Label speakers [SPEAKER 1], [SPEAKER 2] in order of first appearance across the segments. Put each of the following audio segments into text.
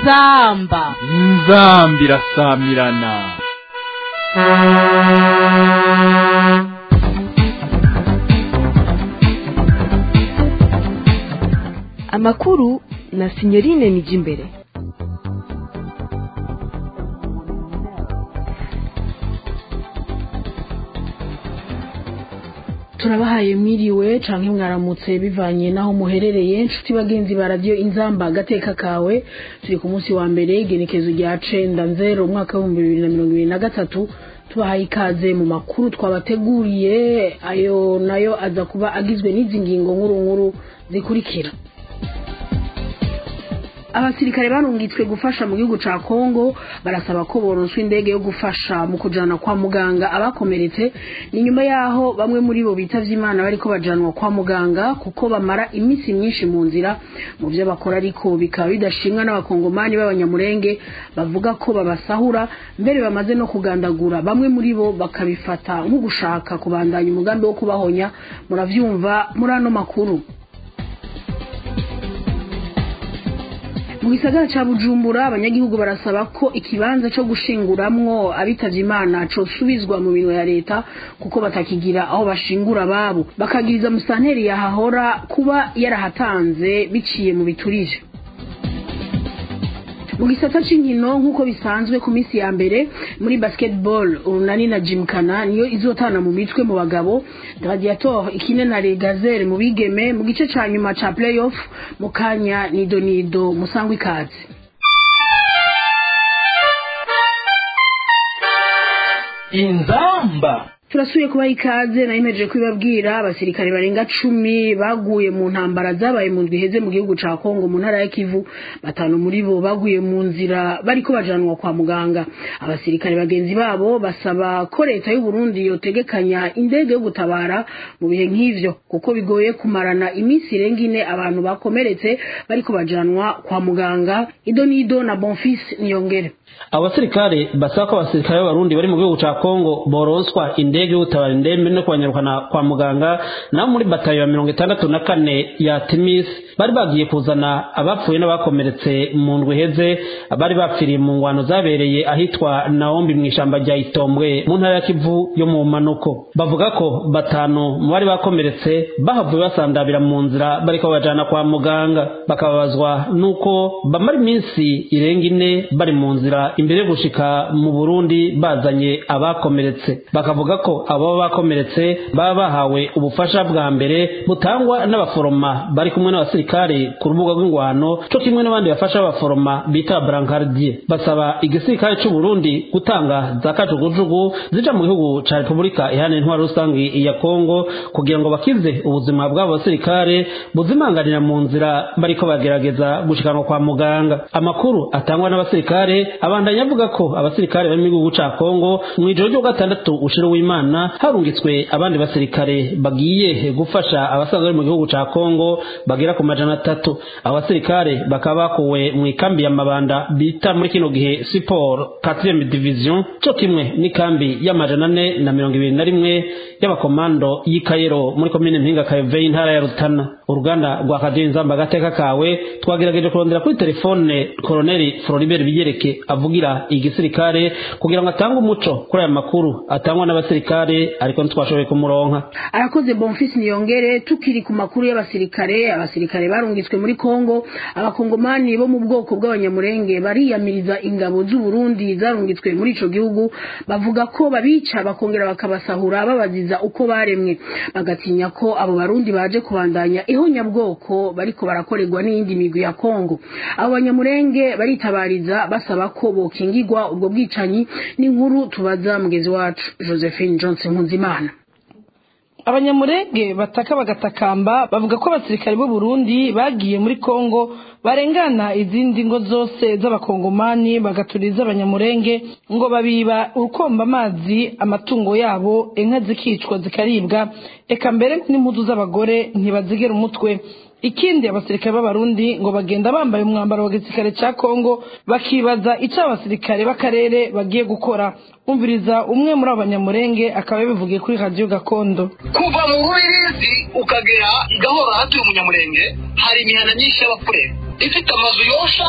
[SPEAKER 1] inzamba
[SPEAKER 2] inzamba irasamirana
[SPEAKER 3] amakuru na sinyorine nijimbere
[SPEAKER 4] turabahaye mwiriwe canke mwaramutse bivanye naho muherereye nshuti bagenzi ba radiyo inzamba agateka kawe turi ku munsi wa mbere igenekezo rya cenda nzero umwaka w'ibihumbi bibiri na mirongo ibiri na gatatu tubahaye ikaze mu makuru twabateguriye ayo nayo aza kuba agizwe n'izi ngingo nkuru nkuru zikurikira abasirikare barungitswe gufasha mu gihugu ca Kongo barasaba ko boronswa indege yo gufasha mu kujana kwa muganga abakomeretse ni nyuma yaho bamwe muri bo bitavye imana bariko bajanwa kwa muganga kuko bamara imisi myinshi mu nzira mu vyo bakora ariko bikaba bidashimwa n'abakongomani b'abanyamurenge bavuga ko babasahura mbere bamaze no kugandagura bamwe muri bo bakabifata nko gushaka kubandanya umugambi wo kubahonya muravyumva muri ano makuru mu gisagara ca bujumbura abanyagihugu barasaba ko ikibanza co gushinguramwo abitavye imana cosubizwa mu minwe ya leta kuko batakigira aho bashingura ababo bakagiriza musanteri yahahora kuba yarahatanze biciye mu biturije mu gisata c'inkino nk'uko bisanzwe ku minsi ya mbere muri basketball urunani na jimkana niyo izotana mu mitwe mu bagabo gladiator ikine na regazere mu bigeme mu gice ca nyuma ca playoff mu kanya nido nido musangwa ikaze
[SPEAKER 1] inzamba
[SPEAKER 4] turasuye kubaha ikaze nayimejeje kubibabwira abasirikare barenga cumi baguye mu ntambara zabaye mu ndwi iheze mu gihugu ca kongo mu ntara ya kivu batanu muri bo baguye mu nzira bariko bajanwa kwa muganga abasirikare bagenzi babo basaba ko leta y'uburundi yotegekanya indege yo gutabara mu bihe nk'ivyo kuko bigoye kumarana iminsi irenga ine abantu bakomeretse bariko bajanwa kwa muganga ido nido na bonfis niyongere
[SPEAKER 5] abasirikare basaba ko abasirikare b'abarundi bari mu gihugu ca kongo boronswa indege y'ugutabara indembe no kubanyarukana kwa muganga nabo muri batayo ya mirongo itandatu na kane ya timis bari bagiye kuzana abapfuye n'abakomeretse mu ndwi iheze bari bapfiriye mu ngwano zabereye ahitwa naombi mu ishamba rya itombwe mu ntara ya kivu yo mu manuko bavuga ko batanu mu bari bakomeretse bahavuye basandabira mu nzira bariko babajana kwa muganga bakababazwa n'uko bamara iminsi irenga ine bari mu nzira imbere yo gushika mu burundi bazanye abakomeretse bakavuga ko abo bakomeretse baba bahawe ubufasha bwa mbere butangwa n'abaforoma bari kumwe n'abasirikare ku rubuga rw'ingwano co kimwe n'abandi bafasha abaforoma bita brancardier basaba igisirikare c'u Burundi gutanga za kajugujugu zija mu gihugu ca Repubulika ihana intwaro rusangi ya Kongo kugira ngo bakize ubuzima bw'abo basirikare buzimanganira mu nzira bariko bagerageza gushikanwa kwa muganga amakuru atangwa n'abasirikare abandanya avuga ko abasirikare bari mu gihugu ca Kongo mu ijoro ryo gatandatu ushira w'Imana harungitswe abandi basirikare bagiye gufasha abasanzwe bari mu gihugu ca Kongo bagera ku majana atatu abo basirikare bakaba bakuwe mu ikambi ya Mabanda bita muri kino gihe Siporo 4 division cyo kimwe n'ikambi y'amajana ane na mirongo ibiri na rimwe y'abakomando y'i Kayero muri komine Mpinga Kayove y'intara ya Rutana uruganda rwa Radio Inzamba agateka kawe twagerageje kurondera kuri telefone Colonel Floribert Biyereke avugira igisirikare kugira ngo atange umuco kuri aya makuru atangwa n'abasirikare ariko ntitwashoboye kumuronka
[SPEAKER 4] arakoze bonfis niyongere tukiri ku makuru y'abasirikare abasirikare barungitswe muri kongo abakongomani bo mu bwoko bw'abanyamurenge bariyamiriza ingabo z'u Burundi zarungitswe muri ico gihugu bavuga ko babica bakongera bakabasahura babaziza uko baremwe bagatinya ko abo barundi baje kubandanya ihonyabwoko bariko barakorerwa n'iyindi migwi ya kongo abo banyamurenge baritabariza basaba ko bokingirwa ubwo bwicanyi n'inkuru tubaza mugezi wacu josephine johnson nkunzimana
[SPEAKER 6] abanyamurenge bataka bagatakamba bavuga ko abasirikare b'u Burundi bagiye muri Kongo barengana izindi ngo zose z'abakongomani bagaturiza abanyamurenge ngo babiba urukomba amazi amatungo yabo inka zikicwa zikaribwa eka mbere n'impuzu z'abagore ntibazigera umutwe ikindi abasirikare b'abarundi ngo bagenda bambaye umwambaro wa gisirikare cya kongo bakibaza icyo abasirikare b'akarere bagiye gukora umviriza umwe muri abo banyamurenge akaba yabivugiye kuri radiyo gakondo
[SPEAKER 7] kuva mu rubirizi ukagera igahora hatuye umunyamurenge hari imihana myinshi y'abapfurere ifite amazu yosha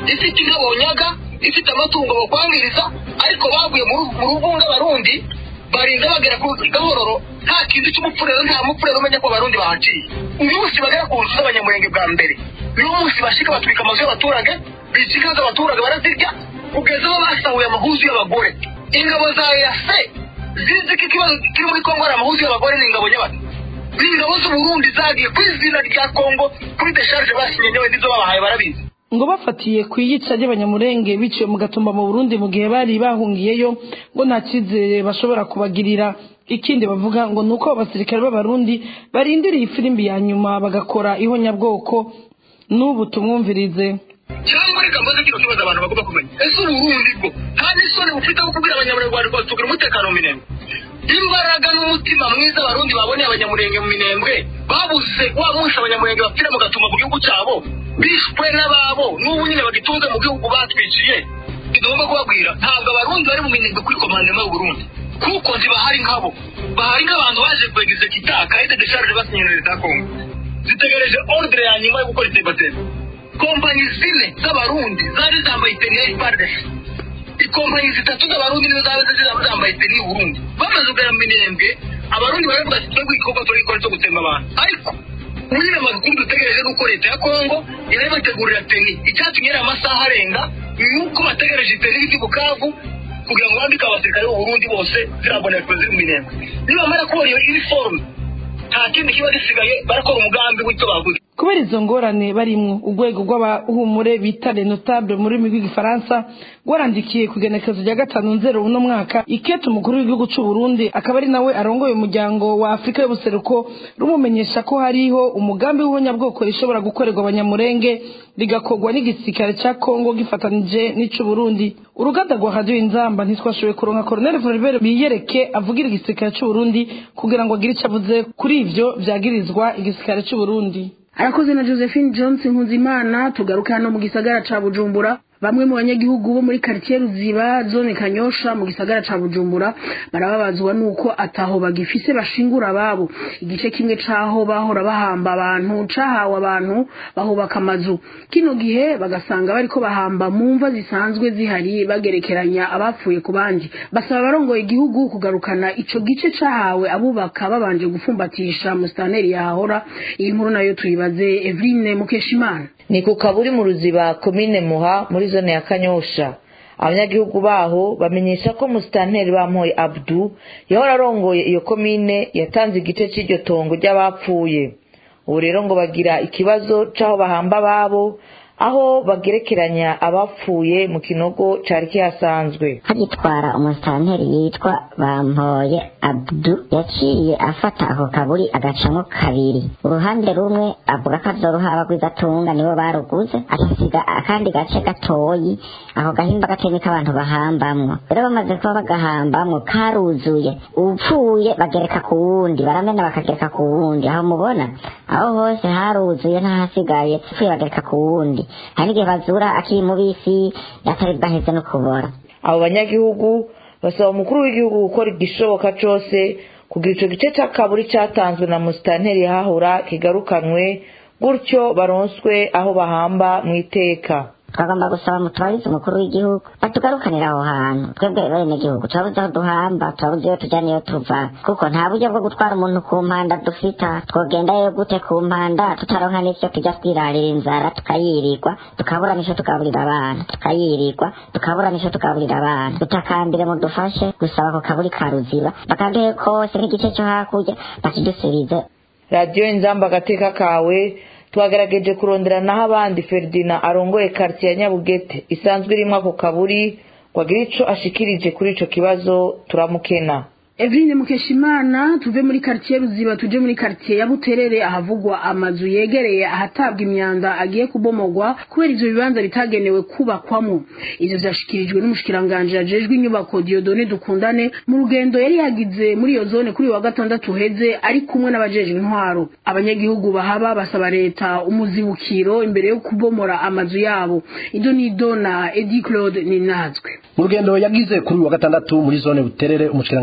[SPEAKER 7] ifite inka bonyaga ifite amatungo bakwangiriza ariko baguye mu ru- mu ruvunga abarundi barinda bagera ku gahororo nta kintu cy'umupfurero nta mupfurero umenya ko abarundi bahaciye uyu munsi bagera ku nzu z'abanyamurenge bwa mbere uyu munsi bashika batwika amazu y'abaturage bica inka z'abaturage barazirya kugeza aho basahuye amahuzu y'abagore ingabo za yase zizi ko ikibazo kiri muri kongo ari amahuzu y'abagore ni ingabo nyabaki ni ingabo z'uburundi zagiye ku izina rya kongo kuri desharge basinye nyewe nizo babahaye barabizi
[SPEAKER 6] ngo bafatiye ku iyica ry'abanyamurenge biciwe mu gatumba mu burundi mu gihe bari bahungiyeyo ngo nta cyizere bashobora kubagirira ikindi bavuga ngo ni uko abasirikare b'abarundi barindiriye ifirimbi ya nyuma bagakora ihonyabwoko n'ubu tumwumvirize
[SPEAKER 7] cyangwa reka mbaze kino kibazo abantu bagomba kumenya ese uburundi bwo nta n'isoni bufite wo kubwira abanyamurenge ngo tugira umutekano mu minembwe imbaraga n'umutima mwiza abarundi baboneye abanyamurenge mu minembwe babuze wa munsi abanyamurenge bapfira mu gatuma mu gihugu cyabo bishwe n'ababo n'ubu nyine bagitunze mu gihugu batwiciye tugomba kubabwira ntabwo abarundi bari mu minembwe kuri komandema y'uburundi kuko ntibahari nkabo bahari nk'abantu baje kwegiza kitaka ete desharge basinye na leta ya kongo zitegereje ordre ya nyuma yo gukora iterambere kompanyi zine z'abarundi zari zambaye iteni ya iparidesi ikompanyi zitatu z'abarundi nizo zaba zaba zambaye iteni y'uburundi bamaze kugera mu minembwe abarundi baravuga ati twebwe igikorwa turagikora cyo gutsemba abantu ariko muri aya makuru dutegereje nuko leta ya kongo yari bategurira teni icyatumye ari amasaha arenga ni uko bategereje iteni y'iki bukavu kugira ngo bambike abasirikare b'uburundi bose ziraboneka ziri mu minembwe nibamara kubona iyo iniforume nta kindi kiba gisigaye barakora umugambi w'icyo baguze
[SPEAKER 6] kubera izo ngorane barimwo urwego rw'abahumure bita renotable mu rurimi rw'igifaransa rwarandikiye ku igenekerezo rya gatanu nzero uno mwaka ikete umukuru w'igihugu cy'u Burundi akaba ari nawe arongoye umuryango wa afurika y'ubuseruko rumumenyesha ko hariho umugambi w'ihonyabwoko rishobora gukorerwa abanyamurenge rigakorwa n'igisirikare cya kongo gifatanije n'ic'u Burundi uruganda rwa radiyo inzamba ntitwashoboye kuronka koroneli Floribert biyereke avugira igisirikare cy'u Burundi kugira ngo agire icyo avuze kuri ivyo vyagirizwa igisirikare cy'u Burundi
[SPEAKER 4] arakoze na josephine johnson nkuzimana tugaruka hano mu gisagara ca bujumbura bamwe mu banyagihugu bo muri quartier ruziba zone kanyosha mu gisagara ca bujumbura barababazwa nuko ataho bagifise bashingura ababo igice kimwe caho bahora bahamba abantu cahawe abantu bahubaka amazu kino gihe bagasanga bariko bahamba mu mva zisanzwe zihari bagerekeranya abapfuye ku bandi basaba abarongoye igihugu kugarukana ico gice cahawe abubaka babanje gufumbatisha musitanteri yahahora iyi nkuru nayo tuyibaze Eveline Mukeshimana
[SPEAKER 1] ni ku kaburi mu ruziba komine muha muri zone ya kanyosha abanyagihugu baho bamenyesha ko musitanteri bamuhoye abdu yahora arongoye iyo komine yatanze igice cy'iryo tongo ry'abapfuye ubu rero ngo bagira ikibazo c'aho bahamba ababo aho bagerekeranya abapfuye mu kinogo cari kihasanzwe
[SPEAKER 8] hagitwara umusitanteri yitwa bampoye abdu yaciye afata ako kaburi agacamo kabiri uruhande rumwe avuga ko azoruha abagwizatunga nibo baruguze agasiga akandi gace gatoyi ako gahimba gatemi k'abantu bahambamwo rero bamaze kuba bagahambamwo karuzuye upfuye bagereka ku wundi baramena bakagereka ku wundi aho mubona aho hose haruzuye ntahasigaye upfuye bagereka ku wundi hari n'igihe bazura akiri mubisi atari bwaheze no kubora
[SPEAKER 1] abo banyagihugu basaba umukuru w'igihugu gukora igishoboka cose kugira ico gice c'akaburi catanzwe na musitanteri yahahora kigarukanwe gutyo baronswe aho bahamba mu iteka
[SPEAKER 8] twagomba gusaba mutwarize umukuru w'igihugu batugarukanira aho hantu twebwe bene gihugu turabuze aho duhamba turabuze iyo tujya n'iyo tuva kuko nta buryo bwo gutwara umuntu ku mpanda dufita twogendayo gute ku mpanda tutaronka n'ivyo tujya twirarira inzara tukayirirwa tukabura n'icyo tugaburira abana tukayirirwa tukabura n'icyo tugaburira abana dutakambire mudufashe gusaba ako kaburi ka ruziba bakanduhe kose nk'igice cyo hakurya bakidusubize
[SPEAKER 1] radiyo inzamba agateka kawe twagerageje kurondera naho abandi feridina arongoye karitsiye ya nyabugete isanzwe irimo ako kaburi ngo agire ico ashikirije kuri ico kibazo turamukena
[SPEAKER 4] Eveline Mukeshimana tuve muri quartier Ruziba tuje muri quartier ya Buterere ahavugwa amazu yegereye ahatabwa imyanda agiye kubomogwa kubera ivyo bibanza bitagenewe kubakwamo ivyo vyashikirijwe n'umushikiranganje yajejwe inyubako Diodone Dukundane mu rugendo yari yagize muri iyo zone kuri wa gatandatu heze ari kumwe n'abajejwe intwaro abanyagihugu bahaba basaba leta umuzibukiro imbere yo kubomora amazu yabo ido ni dona Eddie Claude Ninazwe
[SPEAKER 9] mu rugendo yagize kuri uyu wa gatandatu muri zone buterere umushikiranganje yaje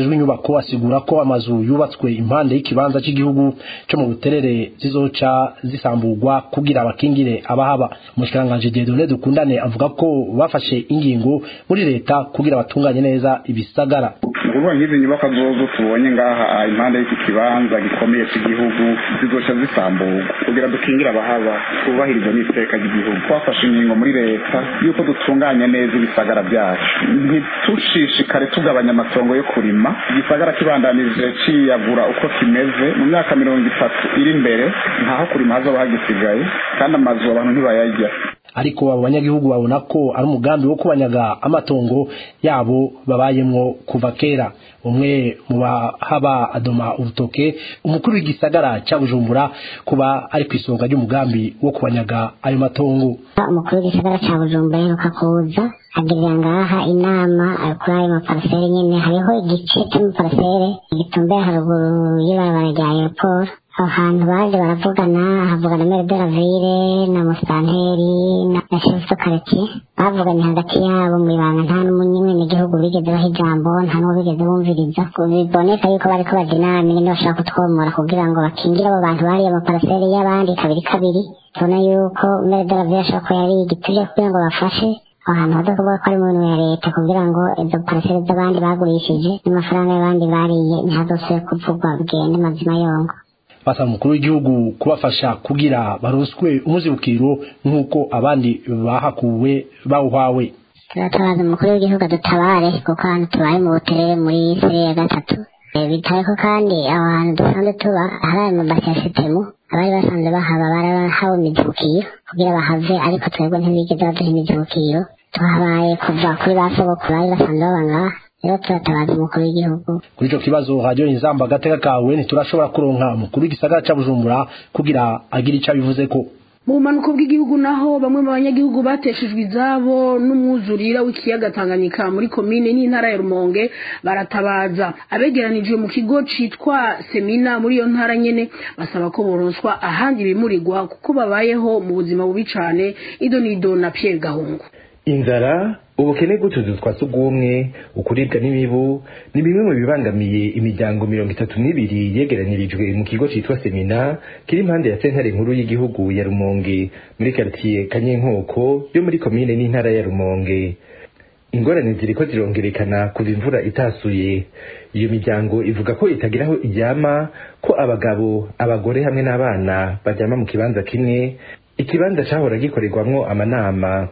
[SPEAKER 9] ajejwe inyubako asigura ko amazu yubatswe impande y'ikibanza cy'igihugu cyo mu buterere zizoca zisamburwa kugira abakingire abahaba umushikiranganje Dieudonné Dukundane avuga ko bafashe ingingo muri leta kugira batunganye neza ibisagara
[SPEAKER 10] ukuvuga nk'izi nyubako zozo tubonye ngaha impande y'iki kibanza gikomeye cy'igihugu zizoca zisamburwa kugira dukingire abahaba twubahirize n'iteka ry'igihugu twafashe ingingo muri leta y'uko dutunganya neza ibisagara byacu ntitushishikare tugabanya amatongo yo kurima igisagara kibandanije ciyagura uko kimeze mu myaka mirongo itatu iri imbere ntaho kurima hazoba hagisigaye kandi amazu abantu ntibayarya
[SPEAKER 9] ariko abo banyagihugu babona ko ari umugambi wo kubanyaga amatongo yabo babayemwo kuva kera umwe mu bahaba adoma urutoke umukuru w'igisagara cya bujumbura kuba ari ku isonga ry'umugambi wo kubanyaga ayo matongo
[SPEAKER 8] umukuru w'igisagara cya bujumbura aheruka kuza agirira ngaha inama kuri ayo maparasere nyine hariho igice cy'amaparasere gitumbereye haruguru y'ibarabara rya aeroport aho hantu baje baravugana havugana mere de la ville na musitanteri na chef de quartier bavuganye hagati yabo mu ibanga nta n'umunyimwe n'igihugu bigeze baha ijambo nta n'uwo bigeze bumviriza biboneka yuko bariko baja inama ingene bashaka kutwomora kugira ngo bakingire abo bantu bariye amaparasere y'abandi kabiri kabiri tubona yuko mere de la ville ashobora ko yari igituje kugira ngo bafashe aho hantu haza kuvuga ko ari mu bintu ya leta kugira ngo izo parasere z'abandi bagurishije n'amafaranga y'abandi bariye ntihazosubire kuvugwa bigende mazima yongo
[SPEAKER 9] basaba umukuru w'igihugu kubafasha kugira baronswe umuzibukiro nk'uko abandi bahakuwe bawuhawe
[SPEAKER 8] turatabaza umukuru w'igihugu adutabare kuko ahantu tubaye mu buterere muri sere ya gatatu bitaye ko kandi aho hantu dusanzwe tuba hari ayo mabasi ya sitemu abari basanzwe bahaba barahawe imizibukiro kugira bahave ariko twebwe ntibigeze baduha imizibukiro tuhabaye kuva kuri ba sogokuru bari basanzwe baba ngaha rero turatabaza umukuru w'igihugu
[SPEAKER 9] kuri icyo kibazo radiyo inzamba agateka kawe ntiturashobora kuronka umukuru w'igisagara cya bujumbura kugira agire icyo abivuze ko
[SPEAKER 4] mu bumanuko bw'igihugu naho bamwe mu banyagihugu bateshejwe izabo n'umwuzurira w'ikiyaga Tanganyika muri komine n'intara ya Rumonge baratabaza abegeranijwe mu kigo citwa Semina muri iyo ntara nyene basaba ko boronswa ahandi bimurirwa kuko babayeho mu buzima bubi cane idonido na Pierre Gahungu
[SPEAKER 11] inzara ubukene bw'utuzu twa sugumwe ukuribwa n'imibu ni bimwe mu bibangamiye imiryango mirongo itatu n'ibiri yegeranirijwe mu kigo citwa semina kiri impande ya sentare nkuru y'igihugu ya rumonge muri karitiye kanyenkoko yo muri komine n'intara ya rumonge ingorane ziriko zirongerekana kuva imvura itasuye iyo miryango ivuga ko itagira aho iryama ko abagabo abagore hamwe n'abana baryama mu kibanza kimwe ikibanza cahora gikorerwamwo amanama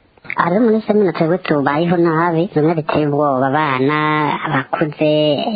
[SPEAKER 8] ari muri semina twebwe tubayeho nabi bimwe biteye ubwoba abana abakuze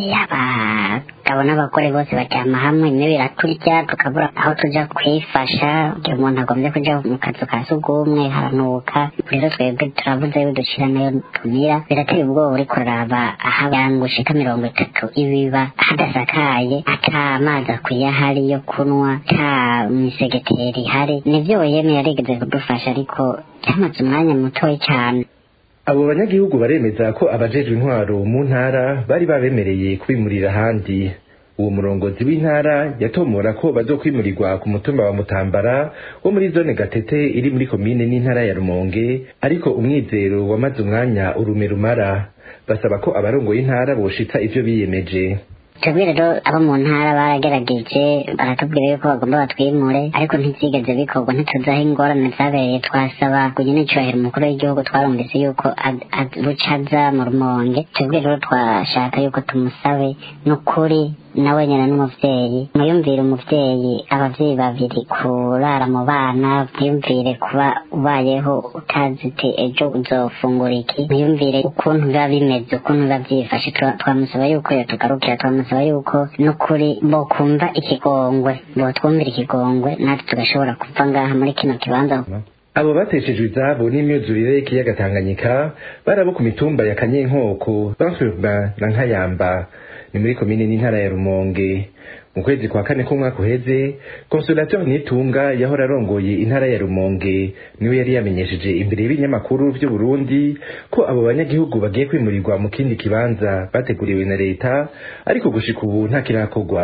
[SPEAKER 8] abagabo n'abagore bose baryama hamwe bimwe biraturya tukabura aho tuja kwifasha igihe umuntu agombye kuja mu kazu ka sugumwe haranuka rero twebwe turabuze dushira nayo tumira birateye ubwoba uriko uraraba aho abantu gushika mirongo itatu ibiba hadasakaye ata amazi akwiye ahari yo kunywa ata misegeteri ihari nivyo yemwe yarigeze kudufasha ariko byamaze umwanya mutoya cyane
[SPEAKER 11] abo banyagihugu baremeza ko abajejwe intwaro mu ntara bari babemereye kwimurira ahandi uwo murongozi w'intara yatomora ko bazokwimurirwa ku mutumba wa mutambara wo muri zone gatete iri muri komine n'intara ya rumonge ariko umwizero wamaze umwanya urume rumara basaba ko abarongoye intara boshitsa ivyo biyemeje
[SPEAKER 8] twebwe rero abo mu ntara baragerageje baratubwira yuko bagomba batwimure ariko ntibyigeze bikorwa ntituzi aho ingorane zabereye twasaba kugira n'icyubahiro umukuru w'igihugu twarumvise yuko bucaza mu rumonge twebwe rero twashaka yuko tumusabe n'ukuri nawe nyina n'umuvyeyi mwiyumvire umuvyeyi abavyeyi babiri kurara mu bana mwiyumvire kuba ubayeho utazi uti ejo uzofungura iki mwiyumvire ukuntu biba bimeze ukuntu biba vyifashe twamusaba yuko yatugarukira twamusaba yuko n'ukuri bokumva ikigongwe botwumvira ikigongwe natwe tugashobora kuva ngaha muri kino kibanza
[SPEAKER 11] abo bateshejwe izabo n'imyuzurire y'ikiyaga tanganyika barabo ku mitumba ya kanyenkoko bansurba na nkayamba ni muri komine n'intara ya rumonge mu kwezi kwa kane k'umwaka uheze consolateur nitunga yahora arongoye intara ya rumonge niwe yari yamenyesheje imbere y'ibinyamakuru vy'u Burundi ko abo banyagihugu bagiye kwimurirwa mu kindi kibanza bateguriwe na leta ariko gushika ubu nta kirakorwa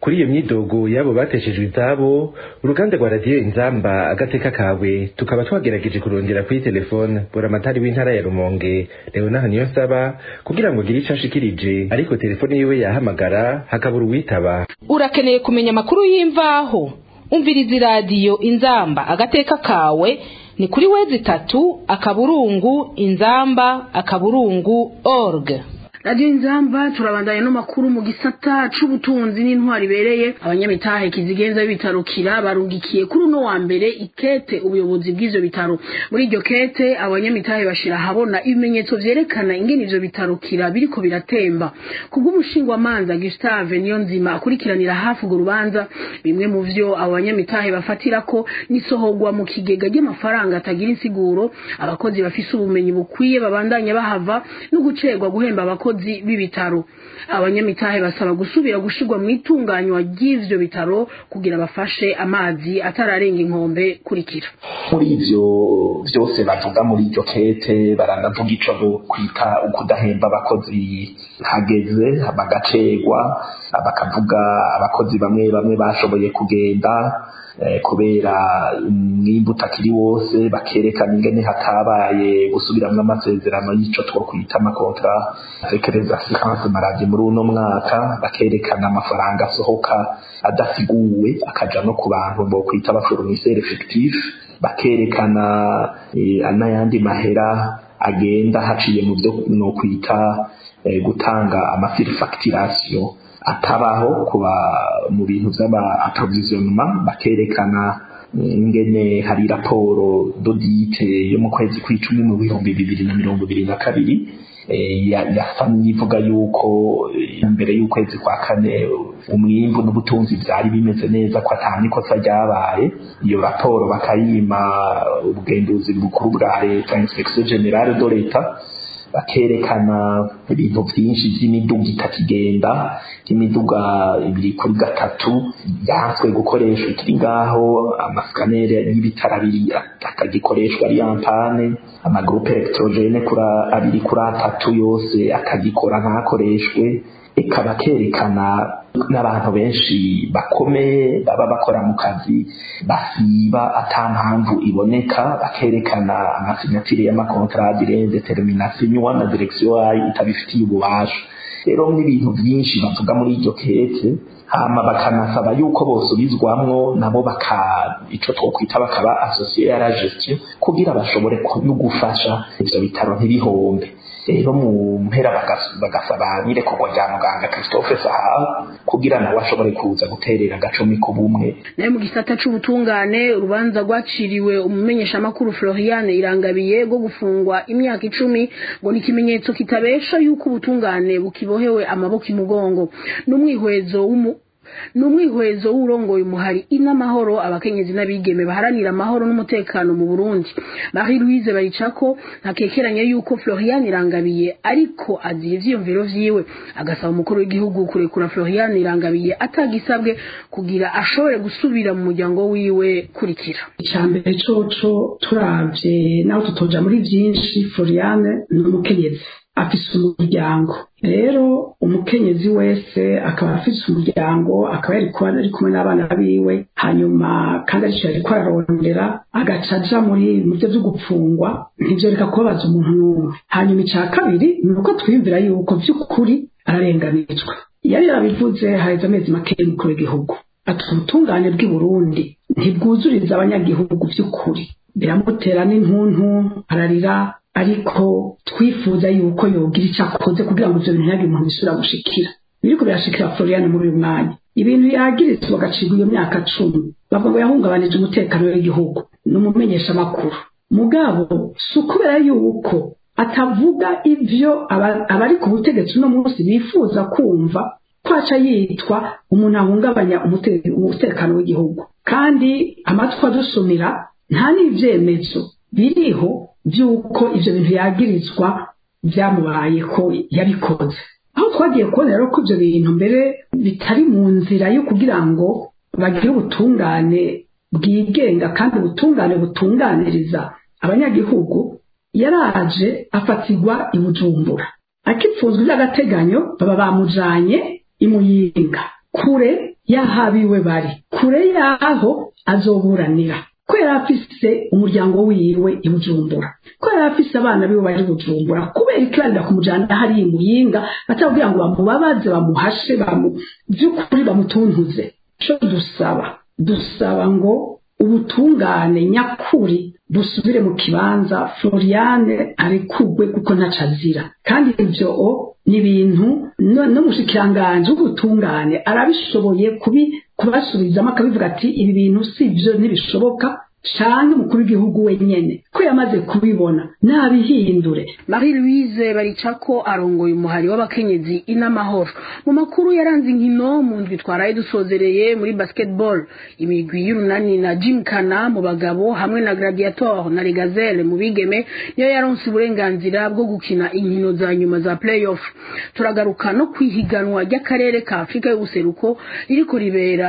[SPEAKER 11] kuri iyo myidogo y'abo bateshejwe izabo uruganda rwa radiyo inzamba agateka kawe tukaba twagerageje kurondera kuri telefone buramatari w'intara ya rumonge leonard niyonsaba kugira ngo agire ico ashikirije ariko telefone yiwe yahamagara hakabura uwitaba
[SPEAKER 12] urakeneye kumenya amakuru y'imvaho umviriza iradiyo inzamba agateka kawe ni kuri wezi itatu akaburungu inzamba akaburungu org
[SPEAKER 4] radiyo inzamba turabandanya n'amakuru mu gisata c'ubutunzi n'intwari ibereye abanyamitahe kizigenza b'ibitaro kira barungikiye kuri uno wa mbere ikete ubuyobozi bw'ivyo bitaro muri iryo kete abanyamitahe bashira ahabona ibimenyetso vyerekana ingene ivyo bitaro kira biriko biratemba kubw'umushingwamanza gustave niyo nzima akurikiranira hafi urwo rubanza bimwe mu vyo abo banyamitahe bafatirako n'isohorwa mu kigega ry'amafaranga atagira insiguro abakozi bafise ubumenyi bukwiye babandanya bahava no gucerwa guhemba abakozi abakozi b'ibitaro abanyamitahe basaba gusubira gushirwa mu itunganywa ry'ivyo bitaro kugira bafashe amazi atararenga inkombe kurikira
[SPEAKER 13] muri ivyo vyose bavuga muri iryo kete baranavuga ico kwita ukudahemba abakozi hageze bagacerwa bakavuga abakozi bamwe bamwe bashoboye kugenda kubera umwimbu utakiri wose bakerekana ingene hatabaye gusubiramwo amasezerano y'ico twokwita amakontra avec les assurances maladie muri uno mwaka bakerekana amafaranga asohoka adasiguwe akaja no ku bantu bokwita abafournisseur effectif bakerekana n'ayandi mahera agenda haciye mu byo nokwita gutanga amasirifacturation atabaho kuba mu bintu by'aba approvisionnement bakerekana ingene hari raporo dodite yo mu kwezi kw'icumi mu bihumbi bibiri na mirongo ibiri na kabiri yasamye ivuga yuko imbere y'ukwezi kwa kane umwimbu n'ubutunzi byari bimeze neza ko atanga ikosa ryabaye iyo raporo bakayima ubugenduzi bukuru bwa leta inspection generale de leta bakerekana ibintu byinshi by'imiduga itakigenda imiduga ibiri kuri gatatu yanswe gukoreshwa ikiri ngaho amasikaneri y'ibitaro abiri atagikoreshwa ari yampane amagurupe electrogene abiri kuri atatu yose akagikora ntakoreshwe ikaba kerekana n'abantu benshi bakomeye baba bakora mu kazi basiba ata mpamvu iboneka bakerekana amasinyatire y'amakontrade irenze terminasiyo na direkisiyo yayo itabifitiye ububasha rero n'ibintu byinshi bavuga muri iryo kete hama bakanasaba yuko bosubizwamwo nabo baka ico twokwita bakaba associé à la gestion kugira bashobore no gufasha ivyo bitaro ntibihombe rero mu mpera bagasaba n'irekorwa rya muganga christophe saha kugira nawe ashobore kuza guterera agacumi ku bumwe
[SPEAKER 4] nayo mu gisata c'ubutungane urubanza rwaciriwe umumenyeshamakuru floriane irangabiye rwo gufungwa imyaka icumi ngo ni ikimenyetso kitabesha yuko ubutungane bukibohewe amaboko imugongo n'umwihwezo w'umu ni umwihwezo w'urongoye umuhari inamahoro abakenyezi n'abigeme baharanira amahoro n'umutekano mu Burundi Marie Louise Baricako ntakekeranya yuko Florian Irangabiye ariko aziye ivyiyumviro vyiwe agasaba umukuru w'igihugu kurekura Florian Irangabiye atagisabwe kugira ashobore gusubira mu muryango wiwe kurikira
[SPEAKER 14] icambere coco turavye naho tutoja muri vyinshi Florian ni umukenyezi afise umuryango rero umukenyezi wese akaba afise umuryango akaba yari kuba ari kumwe n'abana biwe hanyuma kandi arico yariko ararondera agaca aja muri mu vyo vyo gupfungwa ntivyo reka kubabaza umuntu n'umwe hanyuma ica kabiri ni uko twiyumvira yuko vy'ukuri ararenganijwe yari yarabivuze haheze amezi make y'umukuru w'igihugu ati ubutungane bw'i burundi ntibwuzuriza abanyagihugu vy'ukuri biramutera n'intuntu ararira ariko twifuza yuko yogira icyo akoze kugira ngo ibyo bintu ntihagire umuntu bisubira gushikira biriko birashikira Florian muri uyu mwanya ibintu yagirizwa bagacirwa iyo myaka cumi bavuga ngo yahungabanije umutekano w'igihugu ni umumenyesha amakuru mugabo si ukubera yuko atavuga ivyo abari ku butegetsi uno munsi bifuza kumva kwaca yitwa umuntu ahungabanya umutekano w'igihugu kandi amatwi adusumira nta n'ivyemezo biriho by'uko ibyo bintu yagirizwa byamubaye ko yabikoze aho twagiye kubona rero ko ibyo bintu mbere bitari mu nzira yo kugira ngo bagire ubutungane bwigenga kandi ubutungane butunganiriza abanyagihugu yaraje afatirwa i bujumbura akipfuzwa iby'agateganyo baba bamujanye imuyinga kure yahabiwe bari kure yaho azoburanira ko yari afise umuryango wiwe i bujumbura ko yari afise abana biwe bari bujumbura kubera ikiranira kumujana hari imuyinga batabwira ngo bamubabaze bamuhashe bamu by'ukuri bamutuntuze co dusaba dusaba ngo ubutungane nyakuri busubire mu kibanza floriane arekugwe kuko ntaco azira kandi ivyo ni ibintu n'umushikiranganji w'ubutungane arabishoboye kubi kubasubizamo akabivuga ati ibi bintu si byo ntibishoboka canke umukuru w'igihugu wenyene ko yamaze kubibona nabihindure
[SPEAKER 4] marie louise baricako arongoye umuhari w'abakenyezi inamahoro mu makuru yaranze inkino mu ndwi twaraye dusozereye muri basketball imigwi y'urunani na jim kana mu bagabo hamwe na gladiator na regazelle mu bigeme niyo yaronse uburenganzira bwo gukina inkino za nyuma za playoff turagaruka no kwihiganwa ry'akarere ka afurika y'ubuseruko ririko ribera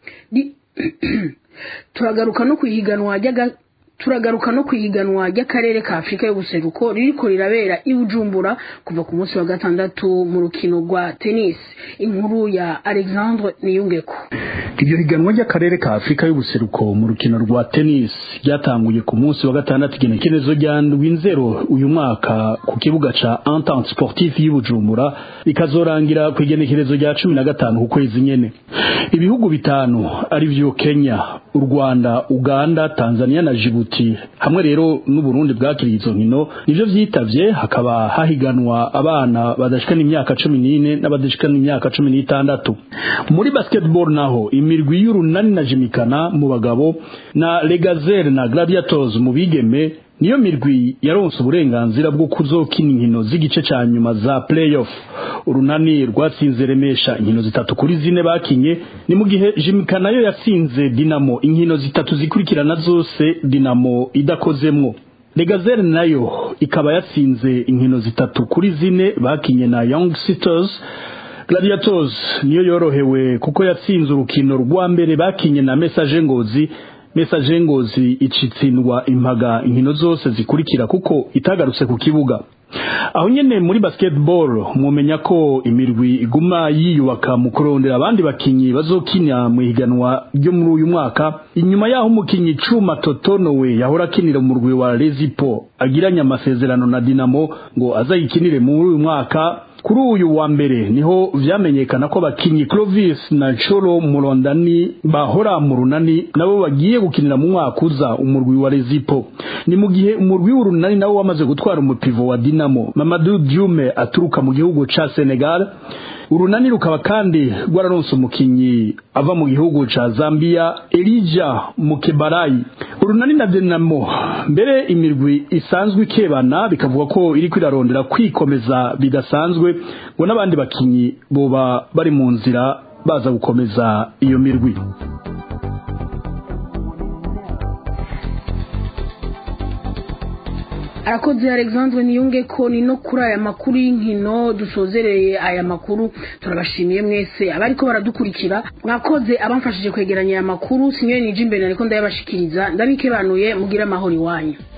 [SPEAKER 4] turagaruka no kwihiganwa ry'aga turagaruka no kwihiganwa ry'akarere ka afurika y'ubuseruko ririko rirabera i bujumbura kuva ku munsi wa gatandatu mu rukino rwa tennis inkuru ya alexandre niyungeko
[SPEAKER 15] iryo higanwa ry'akarere ka afurika y'ubuseruko mu rukino rwa tennis ryatanguye ku munsi wa gatandatu igenekerezo rya ndwi nzero uyu mwaka ku kibuga ca entente sportif y'ubujumbura rikazorangira ku igenekerezo rya cumi na gatanu ku kwezi nyene ibihugu bitanu ari vyo kenya u rwanda uganda tanzania na jibuti hamwe rero n'uburundi bwakiriye izo nkino nivyo vyitavye hakaba hahiganwa abana badashikana imyaka cumi n'ine n'abadashikana imyaka cumi n'itandatu muri basketball naho imirwi y'urunani na jimikana mu bagabo na legazere na gladiators mu bigeme niyo mirwi yaronse uburenganzira bwo kuzokina inkino z'igice ca nyuma za playoff urunani rwatsinze remesha inkino zitatu kuri zine bakinye ni mu gihe jimika nayo yatsinze dinamo inkino zitatu zikurikirana zose dinamo idakozemwo legazere nayo ikaba yatsinze inkino zitatu kuri zine bakinye na young sisters gladiators niyo yorohewe kuko yatsinze urukino rwa mbere bakinye na message ngozi message ngozi icitsindwa impaga inkino zose zikurikira kuko itagarutse ku kibuga aho nyene muri basketball mwomenya ko imirwi iguma yiyubaka mu kurondera abandi bakinyi bazokina mu higanwa ryo muri uyu mwaka inyuma yaho umukinyi Cuma Totonowe yahora akinira mu murwi wa Rezipo agiranye amasezerano na Dinamo ngo azayikinire muri uyu mwaka kuri uyu wa mbere niho vyamenyekana ko bakinyi Clovis na Cholo Murondani bahora mu runani nabo bagiye gukinira mu mwaka uza umurwi wa Rezipo ni mu gihe umurwi w'urunani nawo wamaze gutwara umupivo wa Dinamo Mamadou Diume aturuka mu gihugu ca Senegal urunani rukaba kandi rwararonse umukinyi ava mu gihugu ca Zambia Elijah Mukebarayi urunani na Dinamo mbere imirwi isanzwe ikebana bikavuga ko iri kwirarondera kwikomeza bidasanzwe ngo n'abandi bakinyi boba bari mu nzira baza gukomeza iyo mirwi
[SPEAKER 4] arakoze alexandre niyunge ko ni no kuri aya makuru y'inkino dusozereye aya makuru turabashimiye mwese abariko baradukurikira mwakoze abamfashije kwegeranya aya makuru sinywe nije imbere ariko ndayabashikiriza ndabikebanuye mugira amahoro iwanyu